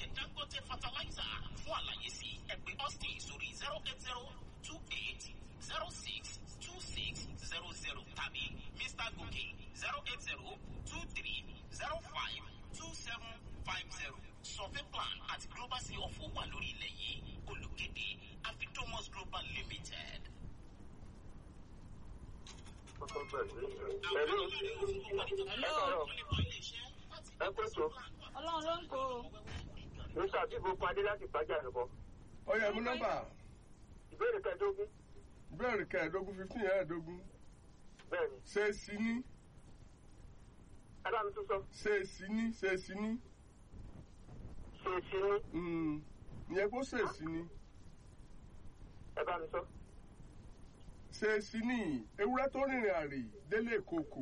iléeṣẹ́ dangote fertilizer fún àlàyé sí ẹ pè austin sórí zero eight zero two eight zero six two six zero zero tàbí mr gòkè zero eight zero two three zero five two seven five zero survey plan àti global sea of wà lórí ilẹ̀ yìí olùkéde afidomos global limited. Hello. ẹ kó tó Ọlọ́run ló ń kó o. mr abibu padé láti pàjá àlùkò ọyọ ẹmú nọ́mbà ìbéèrè kẹẹ̀ẹ́dógún bẹ́ẹ̀rì kẹẹ̀ẹ́dógún fifteen ẹ̀ẹ́dógún bẹ́ẹ̀ ni ṣé sí ní ẹ bá mi tún sọ ṣé sí ní ṣé sí ní ṣe sí ní Mm, ìyẹn kó ṣe sí ní ẹ bá mi sọ ṣé sí ní ewúrẹ́ tó rìnrìn àrè délé kòkò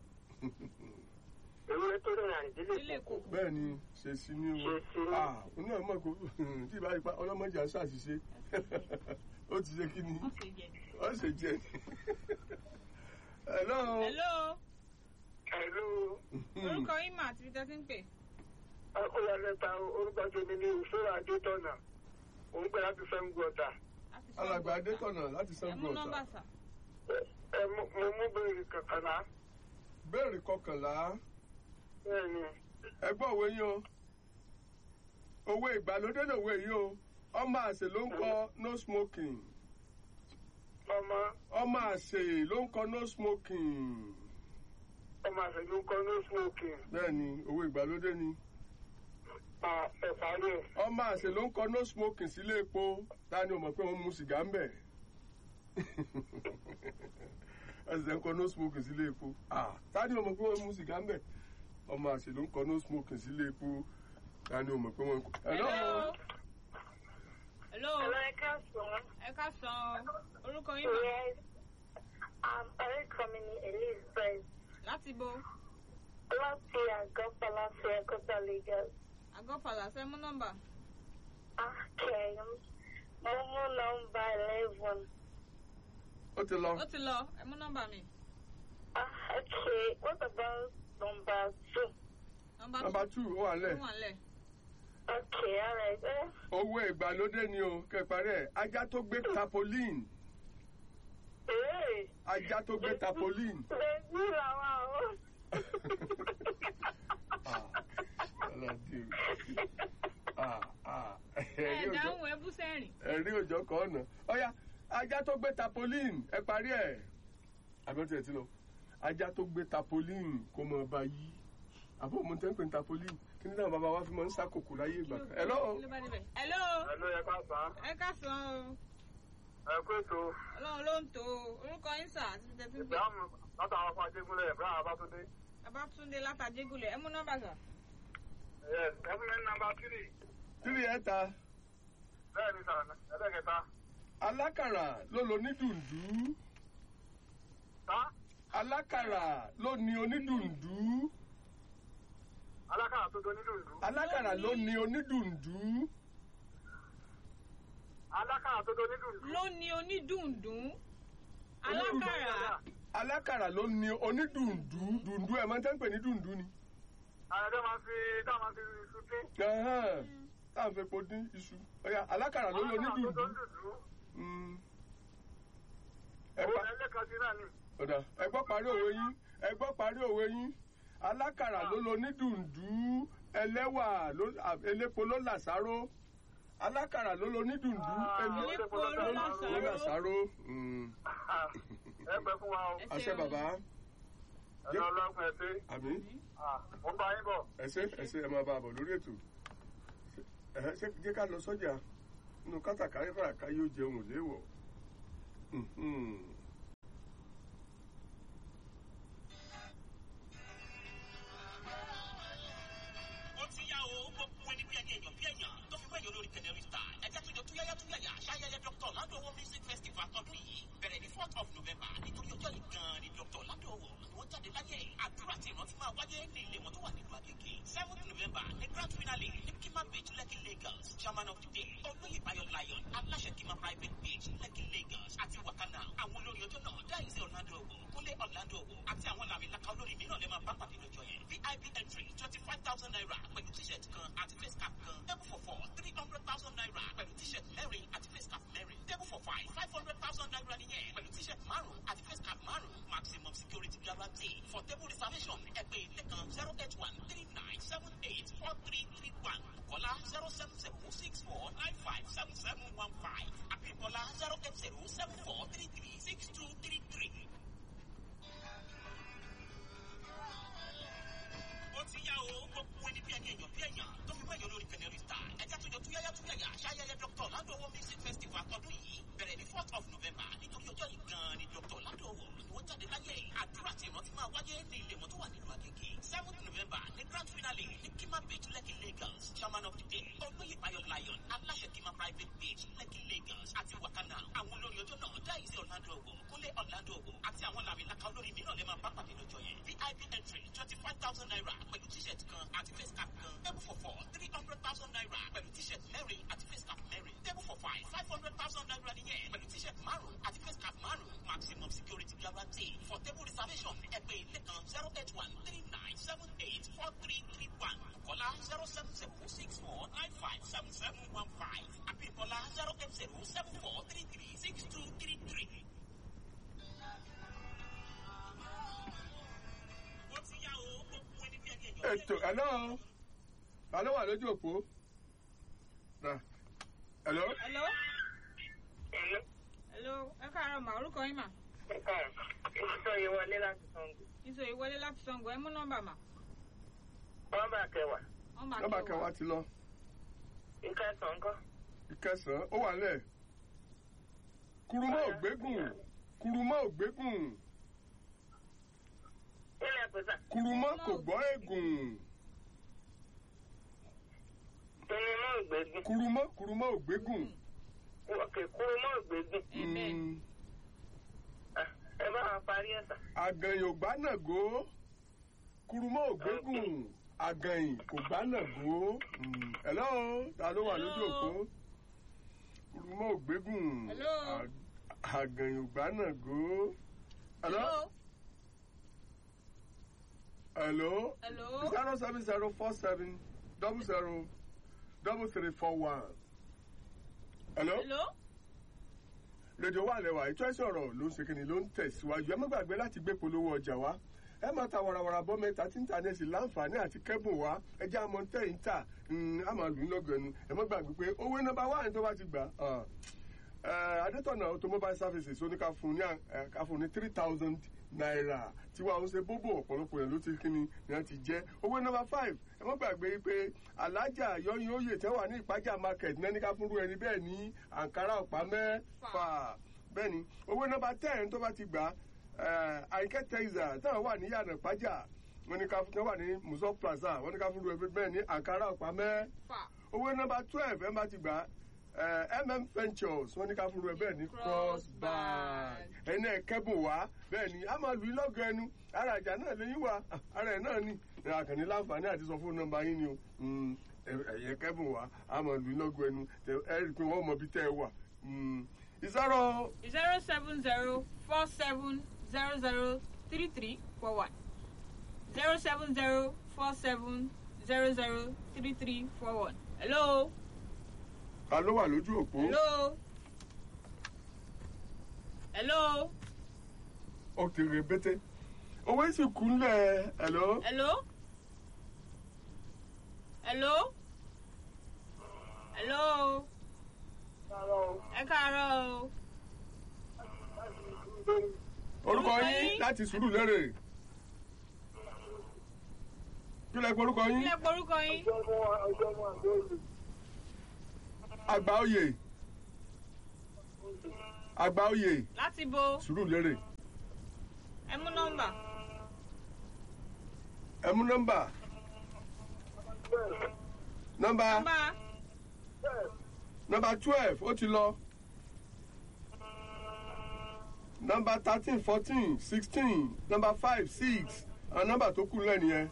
ewúrẹ́ tó rìnrìn àrìn délé Ilé kù kò. bẹ́ẹ̀ ni ṣé sí ní o Ṣé sí ní. ah òun náà mọ̀ kó tí ìbá ipa ọlọ́mọdé àṣà àṣìṣe ó ti ṣe kí ni Wọ́n ṣe jẹ. ó ṣe jẹ ni hello. Hello. ẹ̀lú Orúkọ yín mà àti ibi tẹ́ ti ń pè. akóyalẹ́ta orúkọ tèmi ní ìṣòro adétọ́nà òun pẹ̀ láti fẹ́ ń gbọ́ta Láti sọ alàgbà ọgbà. adétọ̀nà láti Ẹ sango mú nọ́mbà ọ̀tà sà. ẹ mo mo mú béèrè kàkànlá béèrè kọkànlá bẹ́ẹ̀ ni ẹgbọ́n òwe yín o òwe ìgbàlódé lòwe yìí o ọmọ àṣẹ ló ń kọ no smoking ọmọ ọmọ àṣẹ ló ń kọ no smoking ọmọ àṣẹjú kọ́ ní smoking bẹ́ẹ̀ ni òwe ìgbàlódé ni ẹ̀fà rẹ̀ ọmọ àṣẹ ló ń kọ no smoking sílé epo ta ni o mọ̀ pé wọ́n mu sìgá ń bẹ̀ ẹsẹ̀ ń kọ no smoking sílé epo ah ta ni o mọ̀ pé wọ́n mu sìgá ń bẹ̀ ọmọ àṣẹ ló ń kọ no smoking sílé epo ta ni o mọ̀ pé wọ́n ń kọ. Hello. Hello. Hello, I can't song. Ẹ ká san orúkọ yín mà. Yes. Um, orúkọ mi ni Elizabeth. Láti bo Láti àgọ́ Palace Ẹ̀kọ́tà Lagos. àgọ́ Pàlàsẹ́ mú nọ́mbà. Okay. Mo mú nọmba eleven. ó ti lọ. Ó ti lọ. Ẹ mú nọ́mbà mi. Ah, okay. What about number two? Nọ́mbà nọmba two ó wà tó lẹ̀. wà nílẹ̀. Okay, alright. Eh? owó ìgbàlódé ni o kẹparí ẹ ajá tó gbé tapolin Hey. ajá tó gbé tapolin. Bẹ́ẹ̀ni làwọn àwọn. Ẹ dáhùn ẹ bú sẹ́rìn. ẹ̀rí òjò kan ọ̀nà ọ̀ya ajá tó gbé tapolin ẹ parí ẹ̀ àbẹ̀tí ẹ̀ ti lọ ajá tó gbé tapolin kó mọ ọba yí àbọ̀ mo tẹ́ ń pè ní tapolin kí nígbà bàbá wa fi máa ń sákòkò láyé ìgbà kan. Hello? Kí ló bá débẹ̀? Hello. ẹ̀lú ẹ̀ka sá Ẹ ká san o. ẹ̀kú ètò Ọlọ́run ló ń tó o. Orúkọ yín sà àti ibi tẹ́ ti ń pè. ìbámu látàwọn fún ajégúnlẹ̀ ìbámu abátúndé Babátúndé látàjégulẹ̀. Ẹ mú nọ́mbà sà. yes ẹ̀fún mi nàmbà tírì tírí ẹ̀ta bẹ́ẹ̀ ni sàn ẹlẹ́kẹta alákàrà ló lo onídùndú tá alákàrà ló ní onídùndú alákàrà tó do nídùndú alákàrà ló ní onídùndú alákàrà tó do nídùndú Ló ní onídùndún. Alákàrà. alákàrà ló ní onídùndú dùndú ẹ̀ máa ń tẹ́ ń pè ní dùndú ni. àyẹ̀dẹ́ máa fi dá máa fi sùtí Ẹ̀hẹ́n, táà ń fi epo dín iṣu ọ̀ya alákàrà ló ní alákàrà tó do onídùndú. nídùndú Mm. ẹ òun pa ẹlẹ́kan sí náà ni ọ̀dà ẹ gbọ́ parí òwe yín ẹ gbọ́ parí òwe yín alákàrà ló lo onídùndú ẹlẹ́wà ló- à, elépo ló làsáró alákàrà ló lo onídùndú elé- Elépo ló ló lásàró. làsáró. Mm. ẹ pẹ́ fún wa o Ẹ àṣẹ ṣeun. bàbá ẹ̀rọ ọlọ́gbọ̀n ẹ̀ pé àmì mo ń bá yín bọ̀ ẹsẹ ẹsẹ ẹ máa bá a bọ̀ lórí ètò ẹ ṣe jẹ́ ká lọ sọ́jà nínú kátàkárẹ́ fàràká yóò jẹun ò léèwọ̀. Mhm. ó ti yá o gbogbo ẹni bí ẹni èèyàn bí èèyàn tó fi wẹ́yìn olórí kẹ̀dẹ̀rì star ẹ̀jẹ̀ tó jọ túyáyá túyáyá ṣayẹyẹ dr ladowo music festival ọdún yìí bẹ̀rẹ̀ ní fourth of november nítorí ọjọ́ yìí gan-an ni dr ladowo ni wọ́n jáde láyé àdúrà tí ìrántí máa wáyé ní ilé wọn tó wà nílùú àgègè seventh november ní grand finale ní kima beach lekki lagos chairman of the day olóyè bayo lion aláṣẹ kima private beach lekki lagos àti wakana àwọn olórin ọjọ́ náà dáìsí orlando owo kúnlé orlando owo àti àwọn làmìlaka olórin mìíràn lè máa bá pàdé lọ́jọ́ yẹn vip entry twenty five thousand thousand naira pẹ̀lú t-shirt kan àti face cap kan table for four three hundred thousand naira pẹ̀lú t-shirt mẹ́rin àti face cap mẹ́rin table for five five hundred thousand naira nìyẹn pẹ̀lú t-shirt márùn-ún àti face cap márùn-ún maximum security guarantee for table reservation ẹ pè lẹ́kan zero eight one three nine seven eight four three three one kọ́lá zero seven zero six four nine five seven seven one five àbí kọ́lá zero eight zero seven four three three six two three three. ó ti yá o gbogbo ẹni bí ẹni èèyàn bí èèyàn tó fi wẹ́yìn olórí canary star ẹja tó jọ tó yáyá tó yáyà ṣáyẹyẹ dr ládòwò music festival tọdún yìí bẹ̀rẹ̀ ní fourth of november nítorí ọjọ́ yìí gan-an ni dr ládòwò ni wọ́n jáde láyé àdúrà tí ìrántí máa wáyé ní ilé wọn tó wà nínú agége seventh november ní grand finale ní kima beach lekki lagos chairman of the day olóyè bayo lion aláṣẹ kima private beach lekki lagos àti wakana àwọn olórí ọjọ́ náà dáìsí orlando ogo kúnlé orlando ogo àti àwọn làmìlaka olórí mìíràn lè máa bá pàdé lọ́jọ́ yẹn vip entry twenty five thousand naira pẹ̀lú t-shirt kan àti face cap kan table for four three hundred thousand naira pẹ̀lú t-shirt mẹ́rin àti face cap mẹ́rin table for five five hundred thousand naira nìyẹn pẹ̀lú t-shirt márùn-ún àti face cap márùn-ún maximum security guarantee for table reservation ẹ pè lẹ́kan zero eight one three nine seven eight four three three one kọ́lá zero seven zero six four nine five seven seven one five àbí kọ́lá zero eight zero seven four three three six two three three. ó ti yá o gbogbo ẹni bí ẹni èèyàn. ètò hello ta ló wà lójú òpó Nah. hello hello hello ẹ káàárọ̀ mà orúkọ yín mà Ìsọ yìí wọlé láti Sango. ìṣó ìwọlé láti sango ẹ mú nọ́mbà mà Wọ́n bá kẹwàá. wọ́n máa nọ́mbà kí kẹwàá ti lọ Ìkẹsàn-án kọ́. ìkẹsàn-án ó wà lẹ̀ kurumọ ògbégùn kurumọ ògbégùn Ilẹ̀ pèsè. kurumọ kò gbọ́ ègùn Kíni mọ́ ìgbégun? kurumọ kurumọ ògbégùn. Òkè kúrú mọ́ ìgbégun. Amen. Mm, Ah, Ẹ bá wa parí ẹ̀ sà. àgànyìn ò gbá nàgó kurumọ ògbégùn àgànyìn kò gbá nàgó. Mm, hello ta ló wà lójú Hello. òpó kurumọ ògbégùn Hello. ag- àgànyìn ò gbá nàgó. hello hello hello zero seven zero four seven double zero double three four one. hello. hello rédíò wà lẹ́wà ètò ẹ̀sìn ọ̀rọ̀ ló ń ṣe kíni ló ń tẹ̀síwájú ẹ má gbàgbé láti gbé polówó ọjà wá ẹ máa ta warawara bọ́ mẹ́ta tí ń ta ní ẹ̀sìn láǹfààní àti kẹ́bùn wá ẹ jẹ́ àmọ́ tẹ̀ ń tà á máa lù ú lọ́gọ̀ẹ́nu ẹ má gbàgbé pé owó nọ́mbà wà ní tó bá ti gbà á. Ẹ, adétọ̀nà automobile services ó ní ká fún ní à- ẹ, ká fún ní three thousand naira tiwa ó ṣe bóbó ọ̀pọ̀lọpọ̀ yẹn ló ti kíni ni wọ́n ti jẹ́ owó nọ́mbà five ẹ má gbàgbé pé alájà yọyún oyè tẹ́wà ní ìpájà market náà ní ká fúnrú ẹni bẹ́ẹ̀ ní àǹkárá ọ̀pá mẹ́fà bẹ́ẹ̀ ni owó nọ́mbà ten tó bá ti gbà ẹ, àyíkẹ́ tẹ́sà táwọn wà ní yàrá ìpájà wọ́n ní ká fún wà ní muso plaza wọ́n ní ká fúnrú ẹni bẹ́ẹ̀ ní àǹkárá ọ̀pá mẹ́fà fà owó nọmba twelve ẹ bá ti gbà ẹ mm ventures wọn ní ká fún un bẹ́ẹ̀ ní cross bag ẹni ẹ kẹ́bùn wá bẹ́ẹ̀ ni a máa lù í lọ́gọ̀ ẹnu ara ìjà náà lẹ́yìn wá ara ẹ̀ náà ni àkànní láǹfààní àti sọ fún nọmba yín ni o Mm, ẹ- ẹ̀yẹ kẹ́bùn wá a máa lù í lọ́gọ̀ ẹnu Tẹ- ẹ rí i pé wọ́n mọ ibi tẹ́ ẹ wà. Mm, ìsọ̀rọ̀ zero seven zero four seven zero zero three three four one zero seven zero four seven zero zero three three four one hello ta ló wà lójú òpó hello hello òkèrè bété owó sì kúnlẹ̀ ẹ̀ lọ́. hello hello hello ẹ káàárọ̀ o orúkọ Orúkọ yín yín? láti sùúrù lérè kí lẹ pé orúkọ yín ilé porúkọ yín àgbà oyè àgbà oyè láti bo sùúrù lérè ẹ mú nọ́mbà ẹ mú nọ́mbà nọ́mbà nọ́mbà nọ́mbà twelve ó ti lọ nọ́mbà thirteen fourteen sixteen nọ́mbà five six àwọn nọ́mbà tó kù lẹ́nu yẹn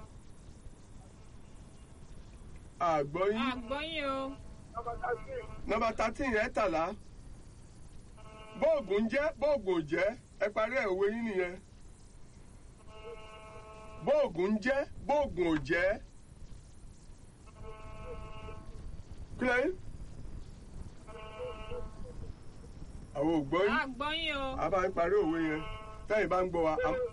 àgbọ̀ yín àgbọ̀yìn o nọ́mbà thirteen ẹ̀ẹ́tàlá bóògùn ń jẹ́ bóògùn ò jẹ́ ẹ parí ẹ̀ òwe yín nìyẹn bóògùn ń jẹ́ bóògùn ò jẹ́ kílẹ̀ yín. àwọn ò gbọ́ yín a gbọ́ yín o. a bá ń parí òwe yẹn tẹ́yìn bá ń gbọ́ wa. a-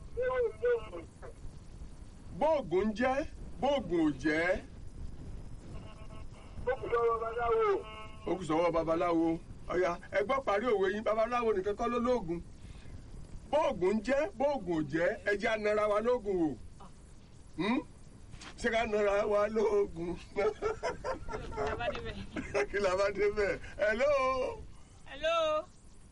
bóògùn ń jẹ́ bóògùn ò jẹ́ ó kù lọ́wọ́ babaláwo. ó kù sọ́wọ́ babaláwo ọ̀yà ẹgbọ́ parí òwe yín babaláwo nìkan kọ́ ló lóògùn bóògùn ń jẹ́ bóògùn ò jẹ́ ẹjẹ́ anara wa lóògùn o Hmm? ṣé ká nara wa lóògùn Ẹ bá débẹ̀. kí la bá dé bẹ́ẹ̀ hello hello.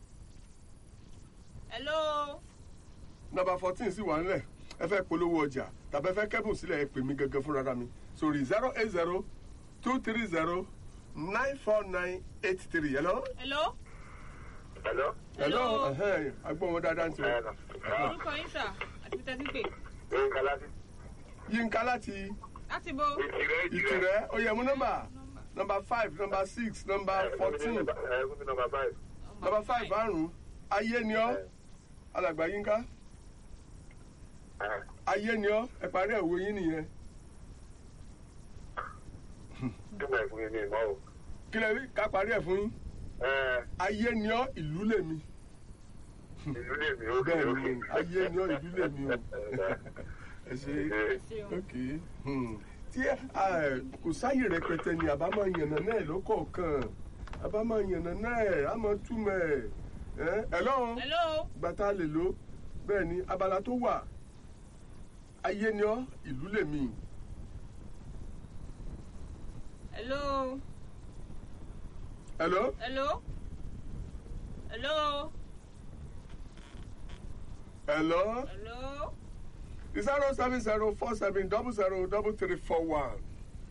hello. nọ́mbà fourteen sì wà nílẹ̀ ẹ fẹ́ polówó ọjà tàbí ẹ fẹ́ kẹ́bùn sílẹ̀ ẹ pè mí gẹ́gẹ́ fúnra mi sórí zero eight zero two three zero nine four nine eight three hello. hello. Hello? hello Hello. ẹhẹ́n, agbóhùn wọn dáadáa ń tiwọn. orúkọ yín sà àti bí tẹ́tí pè. Nǹkan láti yínká láti láti bo. ìtìrẹ́ ìtìrẹ́ oyè mú nọ́mbà nọ́mbà five nọ́mbà six nọ́mbà fourteen Ẹ̀ẹ́dùn nọmba five. nọ́mbà five àrùn ayé ni ọ́ alàgbà yínká ayé ni ọ́ ẹ parí ẹ̀wò yín nìyẹn Túmọ̀ ẹ̀fún yẹn ní ìmọ̀ o. kí lè rí ká parí ẹ̀ fún yín Ẹ̀ẹ́ ayé ni ọ́ ìlú lèmi ìlú lè mí ó bẹ́ẹ̀ ni ayé ni ọ́ ìlú lèmi o ẹ ṣe ẹ ṣeun. ok hmm. tí ẹ kò sáyè rẹpẹtẹ ni àbá máa yànnà náà lọ́kọ̀ọ̀kan àbá máa yànnà náà á máa túmọ̀ ẹ̀ ẹ̀ ẹ̀ lọ́run. hello. gbàtà lè lò bẹ́ẹ̀ ni abala tó wà ayé ni ọ́ ìlú lèmi hello. hello hello. hello. hello hello. zero seven zero four seven double zero double three four one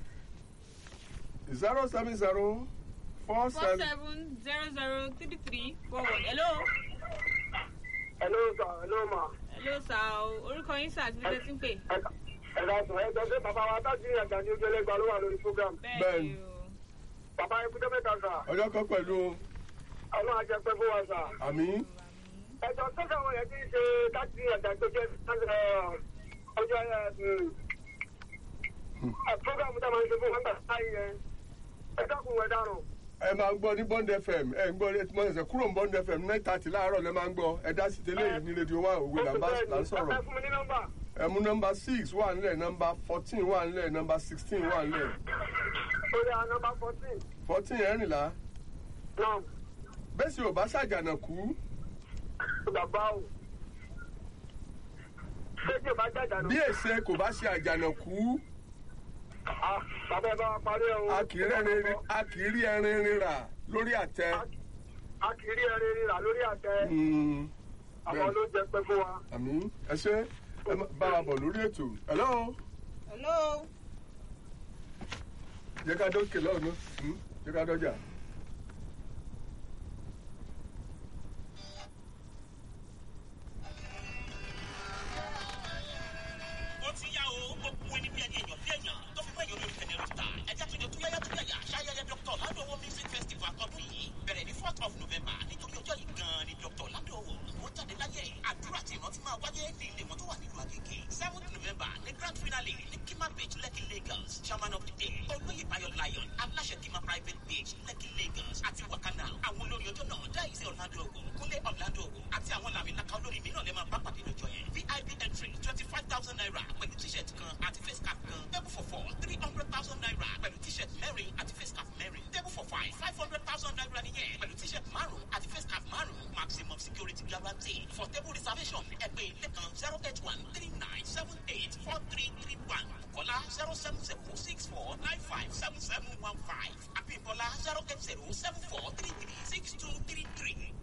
zero seven zero four four seven seven zero zero three three four one. hello. Hello sir, hello ma. hello sà o orúkọ yín sà àti bí tẹ́tí pè. Ẹ̀ka sọ ẹ̀jọ̀ pé bàbá wa tájú ìyàgbá ní ojú ẹlẹ́gbàá ló wà lórí program. bẹ́ẹ̀ ni o. Bàbá ikúdé mẹ́ta sà. ọjọ́ kan pẹ̀lú Ọlọ́run ajẹ́pẹ́ fún wa sà. àmì Ẹ̀jọ̀ tó sàwọn yẹn ti ṣe tájú ìyàgbá tó jẹ́ ọjọ́ program tá a máa ń ṣe fún wọn gbà sáyé yẹn. Ẹ dákun ẹ dárùn. ẹ máa ń gbọ́ ní bond fm ẹ ń gbọ́ ní ẹtùmọ̀ ẹsẹ̀ kúrò ní bond fm nine thirty láàárọ̀ lẹ máa ń gbọ́ ẹ dá sí tẹ́lẹ̀ yìí ní rédíò wa òwe là ń bá là ń sọ̀rọ̀ Ẹ fún mi ní nọ́mbà. ẹ mú nọ́mbà six wà nílẹ̀ nọ́mbà fourteen wà nílẹ̀ nọ́mbà sixteen wà nílẹ̀ Ó yà nọ́mbà fourteen. fourteen ẹ̀rìnlá Náà bẹ́ẹ̀ sì ò bá ṣàjànà kú bàbá o. Ṣé tí o bá jàjà nù? bí èsè kò bá ṣe àjànàkú Ah, Bàbá ẹ bá wa parí ẹ o. a kì í rẹ́rin- a kì í rí ẹrin rírà lórí àtẹ. A kì í rí ẹrin rírà lórí àtẹ. Mm, Àwọn bẹ́ẹ̀. ló jẹ pé fún wa. àmì ẹ ṣe ẹ má- bá wa bọ̀ lórí ètò hello hello. jẹ́ ká dókè lọ́ọ̀nù jẹ́ ká dọ́jà. ó ti yá o gbogbo ẹni bí ẹni èèyàn bí èèyàn tó fi wẹ́yìn olórí kẹ̀nẹ́rì star ẹja tó jẹ tó yáyá tó yáyà ṣayẹyẹ dr ládòwò music festival ọdún yìí bẹ̀rẹ̀ ní fourth of november nítorí ọjọ́ yìí gan-an ni dr ládòwò wọ́n jáde láyé àdúrà tí ìrántí máa wáyé ní ilé wọn tó wà nílùú àgègè seventh november ní grand finale ní kima beach lekki lagos chairman of the day olóyè bayo lion aláṣẹ kima private beach lekki lagos àti wakana àwọn olórí ọjọ́ náà dáìsí ọ̀làdòwò kúnlé ọ̀làdòwò àti àwọn làmìlaka olórí mìíràn lè máa bá pàdé lọ́jọ́ yẹn vip entry twenty five thousand naira pẹ̀lú t-shirt kan àti face cap kan table for four three hundred thousand naira pẹ̀lú t-shirt mẹ́rin àti face cap mẹ́rin table for five five hundred thousand naira nìyẹn pẹ̀lú t-shirt márùn àti face cap márùn maximum security guarantee for table reservation ẹgbẹ́ ilé kan zero eight one three nine seven eight four three three one kọ́lá zero seven zero six four nine five seven seven one five àbí bọ́lá zero eight zero seven four three three six two three three